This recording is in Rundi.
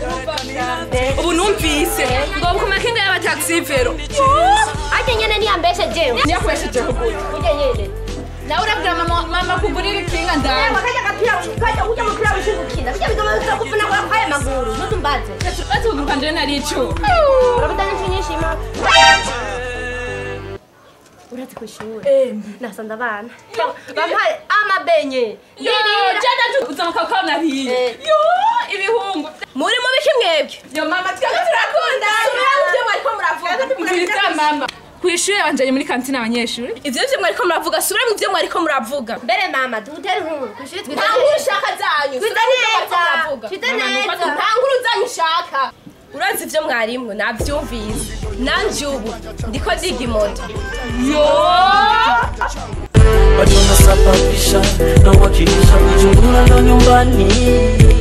ubu numvise ngo ku makinga y'abataxivero ate nyene niyambeshe jewe niyakoresheje kugura uje nyene nawe urabwira mama mama kugurira ikinga ndani Ewa kaja kapira kaja uja mupira wishigukina bijya bigoma biza kuvuna kwa kwaya maguru nutumbaze ati kuguru kanje nari icu urabudana inshi nyinshi ma urazi kwishuri nasanda abana bampaye amabenye ndirira jana uzamuka kwa nariye Eh. yo ibihungu muri mu biki mwebwe yo mama twebwe turakunda subira mu byo mwariko muravuga mviriza mama kwishuri banjanye muri kantine abanyeshuri ivyo byo mwariko muravuga subira mu byo mwariko muravuga mbere mama dutere inkuru kwishuri twita nta nkuru ushaka zanyu twita neza twita neza nta nkuru zanyu ushaka urazi ivyo mwarimwo navyumvise nanje ubu ndiko ndiga imoto bado nasababisha na wakilisha kujungula ndo nyumbani